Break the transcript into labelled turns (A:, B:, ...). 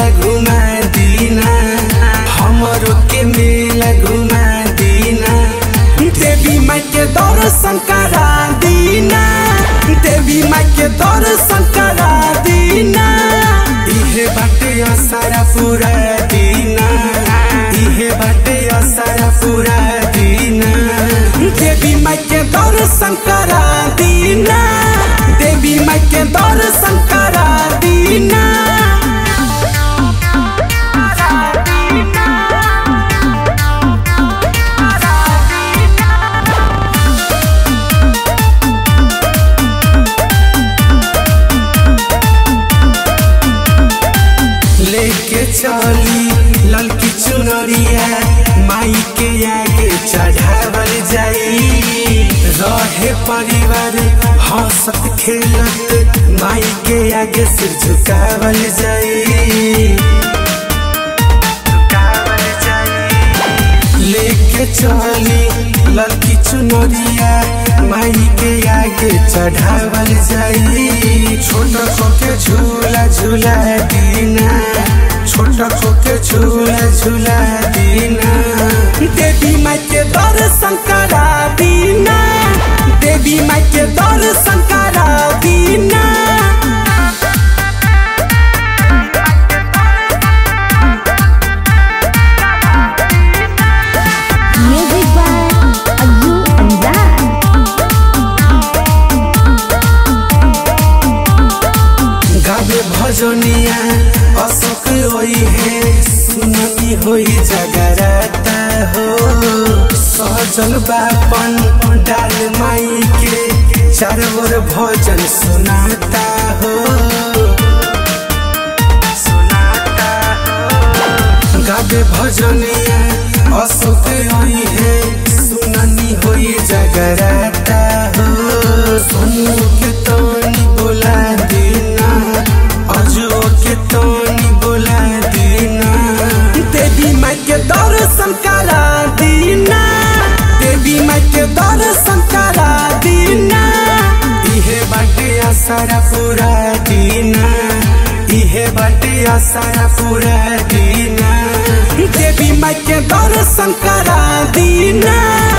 A: मेला घुमा दीना हमरो के मेला घुमा दीना देवी माई के दर्शन करा दीना देवी माई के दर्शन करा दीना इहे बाटे असारा पूरा दीना इहे बाटे असारा पूरा दीना देवी माई के दर्शन करा दीना देवी माई के दर्शन करा दीना लेके चली ललकी चुनरिया माई के आगे चढ़ावल जाई रहे परिवार हंसत खेलत माई के आगे सिर झुकावल जाई लेके चली ललकी चुनरिया माई के आगे चढ़ावल जाई छोटा खोके झूला झूला दीना छोटा खोके झूला झूला दीना देवी माई के दर्शन करा दीना देवी माई के दर्शन करा दीना
B: Music by Azu Anzar.
A: गावे भजनिया अशोक होई है सुननी होई जगराता हो सजल बापन डाल माई के चार ओर भजन सुनाता हो सुनाता हो गावे भजनिया अशोक होई है सुननी होई जगराता हो सोनू के तोनी बोला दीना अजो के तोनी बोला दीना देवी माई के दर्शन करा दीना देवी माई के दर्शन करा दीना इहे बाटे आसारा पूरा दीना इहे बाटे आसारा पूरा दीना देवी माई के दर्शन करा दीना